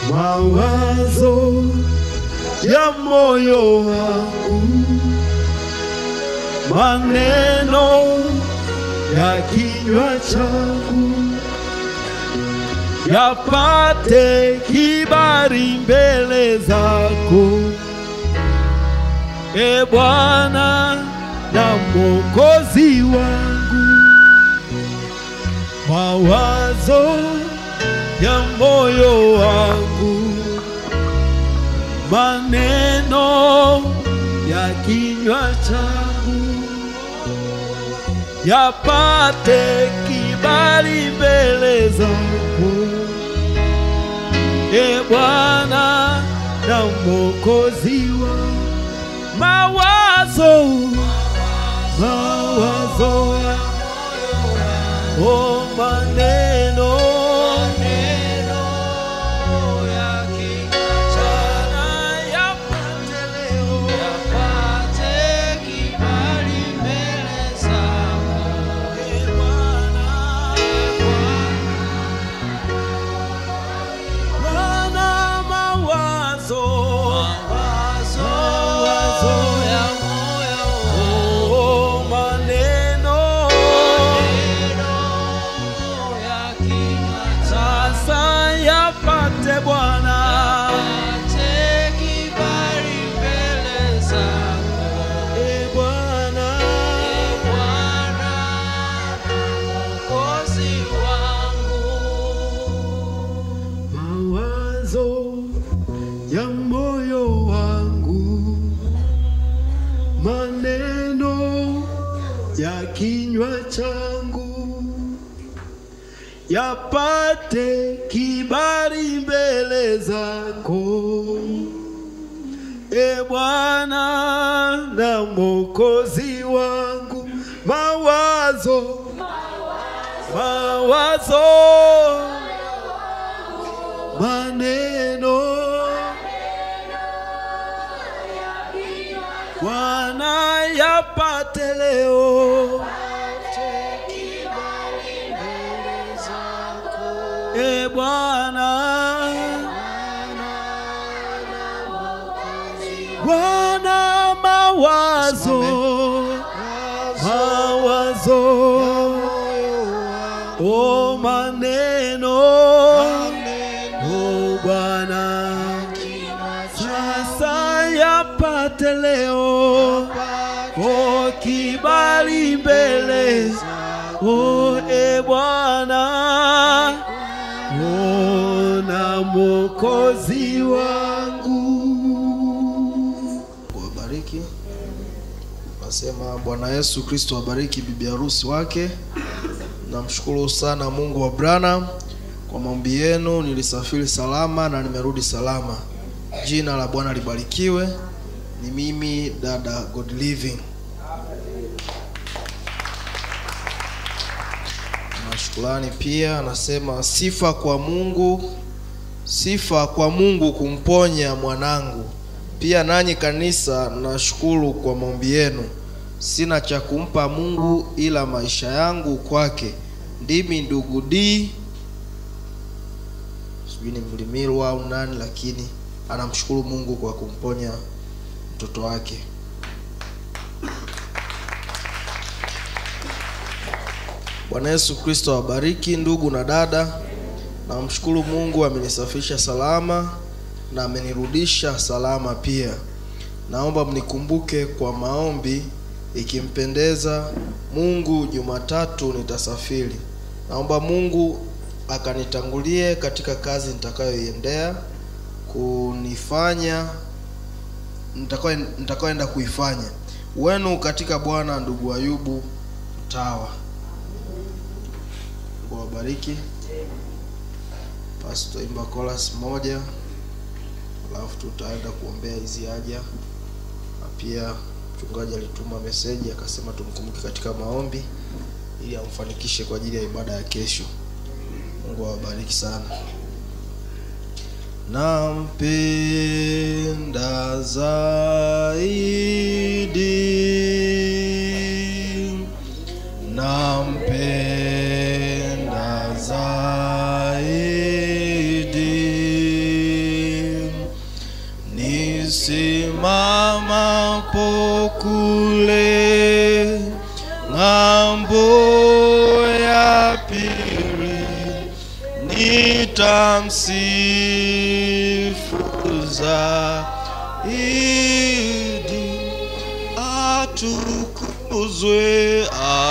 mawazo ya moyo wangu, maneno ya kinywa changu yapate kibali mbele zako, e Bwana na Mwokozi wangu, mawazo ya moyo wangu, maneno ya kinywa changu yapate kibali mbele zako, e Bwana na Mwokozi wangu, mawazo mawazo ya oh, maneno Bwana yapate leo e Bwana Bwana mawazo mawazo oh, maneno sasa yapate Bwana e Bwana mawazo ya moyo wangu, maneno ya kinywa changu yapate kibali mbele zako, e Bwana na Mwokozi wangu, mawazo mawazo maneno Bwana yapate leo e Bwana Bwana mawazo mawazo o maneno o Bwana sasa yapate leo o kibali mbele o e Bwana o na Mwokozi wangu kuwabariki. Nasema Bwana Yesu Kristo abariki bibi harusi wake. Namshukuru sana Mungu wa Branham kwa maombi yenu, nilisafiri salama na nimerudi salama. Jina la Bwana libarikiwe. Ni mimi dada God Living. Na shukrani pia, anasema sifa kwa Mungu, sifa kwa Mungu kumponya mwanangu. Pia nanyi kanisa, nashukuru kwa maombi yenu. Sina cha kumpa Mungu ila maisha yangu kwake. Ndimi ndugu D, sijui ni Mlimirwa au nani, lakini anamshukuru Mungu kwa kumponya mtoto wake. Bwana Yesu Kristo awabariki ndugu na dada. Namshukuru Mungu amenisafisha salama na amenirudisha salama pia. Naomba mnikumbuke kwa maombi, ikimpendeza Mungu, Jumatatu nitasafiri. Naomba Mungu akanitangulie katika kazi nitakayoiendea kunifanya nitakayo- nitakayoenda kuifanya. Wenu katika Bwana, ndugu Ayubu Mtawa. Mungu awabariki. Basi tutaimba chorus moja, alafu tutaenda kuombea hizi haja, na pia mchungaji alituma meseji akasema tumkumbuke katika maombi ili amfanikishe kwa ajili ya ibada ya kesho. Mungu awabariki sana. Nampenda zaidi, nampenda zaidi, nisimamapo kule ng'ambo ya pili nitamsifu zaidi atukuzwe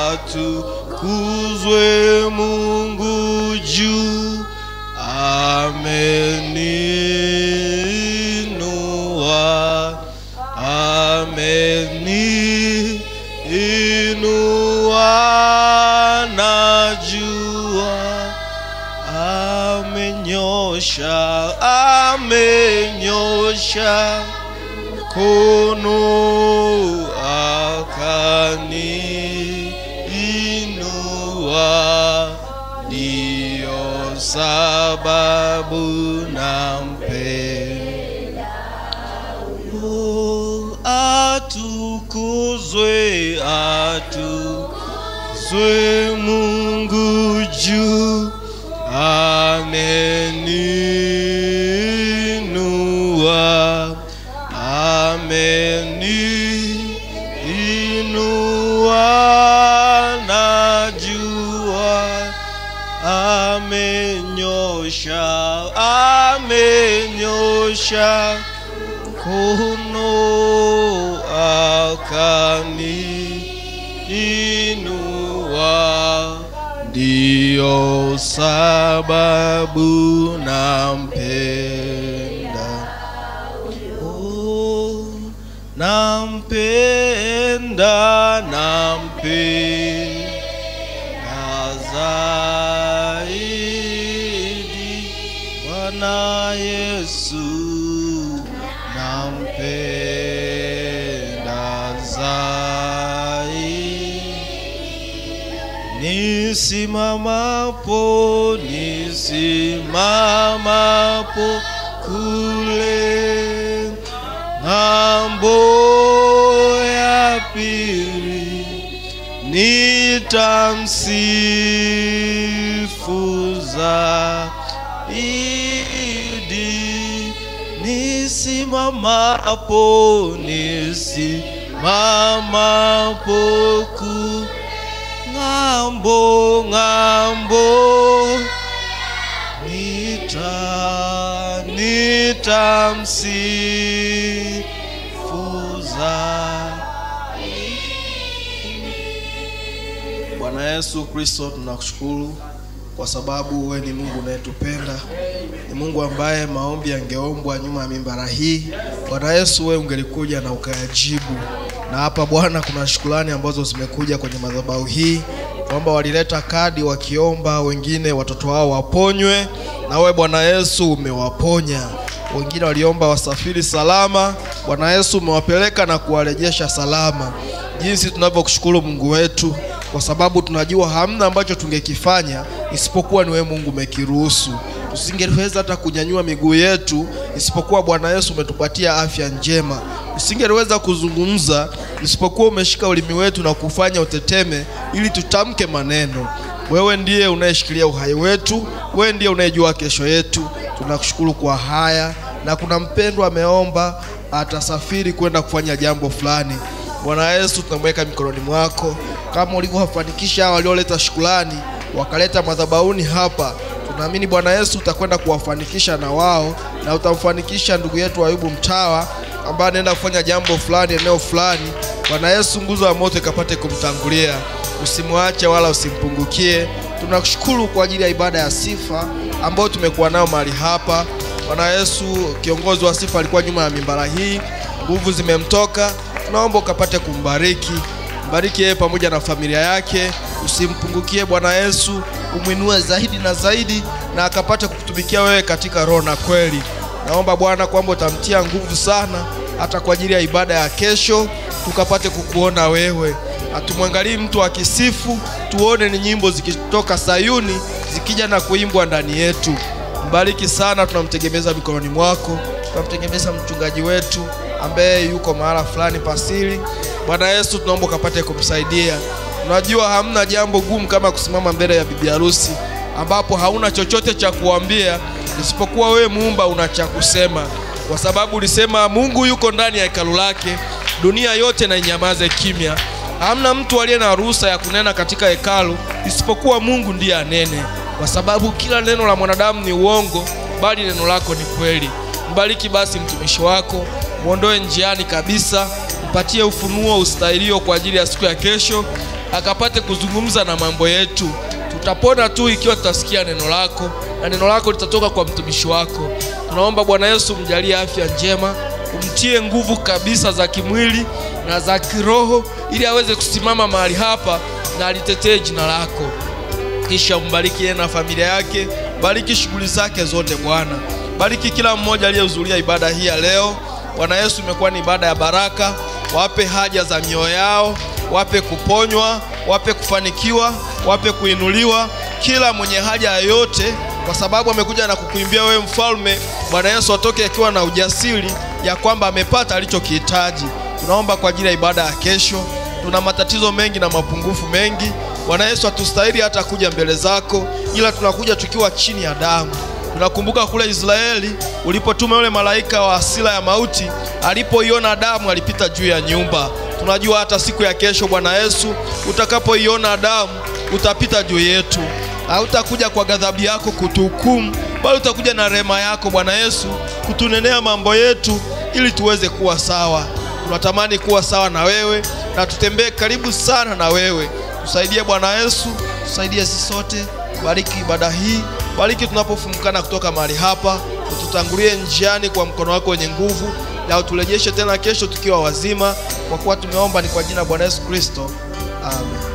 atukuzwe mungu juu ameninua ameninua najua amenyosha amenyosha kono akani inua ndiyo sababu nampenda Oh, atukuzwe atukuzwe mungu juu ameninua ameninua najua amenyosha amenyosha kono akani inua ndiyo sababu nampenda oh, nampenda nampenda zaidi Bwana Yesu nampenda zaidi nisimamapo nisimamapo kule ng'ambo ya pili nitamsifu zaidi nisimamapo nisimamapo ku ng'ambo ng'ambo nita nitamsifuza Bwana Yesu Kristo, tunakushukuru kwa sababu wewe ni Mungu unayetupenda, ni Mungu ambaye maombi yangeombwa nyuma ya mimbara hii. Bwana Yesu, wewe ungelikuja na ukayajibu. Na hapa Bwana, kuna shukrani ambazo zimekuja kwenye madhabahu hii kwamba walileta kadi wakiomba wengine watoto wao waponywe, na wewe Bwana Yesu umewaponya. Wengine waliomba wasafiri salama, Bwana Yesu umewapeleka na kuwarejesha salama. Jinsi tunavyokushukuru Mungu wetu, kwa sababu tunajua hamna ambacho tungekifanya isipokuwa ni wewe Mungu umekiruhusu. Tusingeweza hata kunyanyua miguu yetu isipokuwa Bwana Yesu umetupatia afya njema. Tusingeweza kuzungumza isipokuwa umeshika ulimi wetu na kufanya uteteme ili tutamke maneno. Wewe ndiye unayeshikilia uhai wetu, wewe ndiye unayejua kesho yetu. Tunakushukuru kwa haya, na kuna mpendwa ameomba atasafiri kwenda kufanya jambo fulani. Bwana Yesu, tunamweka mikononi mwako, kama ulivyowafanikisha hao walioleta shukrani wakaleta madhabahuni hapa. Tunaamini Bwana Yesu utakwenda kuwafanikisha na wao, na utamfanikisha ndugu yetu Ayubu Mtawa ambaye anaenda kufanya jambo fulani eneo fulani. Bwana Yesu, nguzo ya moto ikapate kumtangulia, usimwache wala usimpungukie. Tunakushukuru kwa ajili ya ibada ya sifa ambayo tumekuwa nayo mahali hapa. Bwana Yesu, kiongozi wa sifa alikuwa nyuma ya mimbara hii, nguvu zimemtoka. Tunaomba ukapate kumbariki, mbariki yeye pamoja na familia yake, usimpungukie Bwana Yesu, umwinue zaidi na zaidi, na akapate kukutumikia wewe katika roho na kweli. Naomba Bwana kwamba utamtia nguvu sana, hata kwa ajili ya ibada ya kesho, tukapate kukuona wewe. Hatumwangalii mtu akisifu, tuone ni nyimbo zikitoka Sayuni zikija na kuimbwa ndani yetu. Mbariki sana, tunamtegemeza mikononi mwako, tunamtegemeza mchungaji wetu ambaye yuko mahala fulani pasiri. Bwana Yesu, tunaomba ukapate kumsaidia. Unajua hamna jambo gumu kama kusimama mbele ya bibi harusi ambapo hauna chochote cha kuambia isipokuwa wewe muumba una cha kusema. kwa sababu ulisema Mungu yuko ndani ya hekalu lake, dunia yote na inyamaze kimya. Hamna mtu aliye na ruhusa ya kunena katika hekalu isipokuwa Mungu ndiye anene, kwa sababu kila neno la mwanadamu ni uongo, bali neno lako ni kweli. Mbariki basi mtumishi wako, mwondoe njiani kabisa, mpatie ufunuo ustahilio kwa ajili ya siku ya kesho, akapate kuzungumza na mambo yetu. Tutapona tu ikiwa tutasikia neno lako, na neno lako litatoka kwa mtumishi wako. Tunaomba Bwana Yesu, mjalie afya njema, umtie nguvu kabisa za kimwili na za kiroho, ili aweze kusimama mahali hapa na alitetee jina lako kisha mbariki yeye na familia yake, bariki shughuli zake zote Bwana. Bariki kila mmoja aliyehudhuria ibada hii ya leo. Bwana Yesu, imekuwa ni ibada ya baraka. Wape haja za mioyo yao, wape kuponywa, wape kufanikiwa, wape kuinuliwa, kila mwenye haja yoyote, kwa sababu amekuja na kukuimbia wewe mfalme. Bwana Yesu atoke akiwa na ujasiri ya kwamba amepata alichokihitaji. Tunaomba kwa ajili ya ibada ya kesho. Tuna matatizo mengi na mapungufu mengi. Bwana Yesu, hatustahili hata kuja mbele zako, ila tunakuja tukiwa chini ya damu. Tunakumbuka kule Israeli ulipotuma yule malaika wa hasira ya mauti, alipoiona damu alipita juu ya nyumba. Tunajua hata siku ya kesho, Bwana Yesu, utakapoiona damu utapita juu yetu. Hautakuja kwa ghadhabu yako kutuhukumu, bali utakuja na rehema yako Bwana Yesu kutunenea mambo yetu ili tuweze kuwa sawa. Tunatamani kuwa sawa na wewe na tutembee karibu sana na wewe. Tusaidie Bwana Yesu, tusaidie sisi sote. Bariki ibada hii, bariki tunapofumukana kutoka mahali hapa, ututangulie njiani kwa mkono wako wenye nguvu, na uturejeshe tena kesho tukiwa wazima, kwa kuwa tumeomba ni kwa jina la Bwana Yesu Kristo, amen.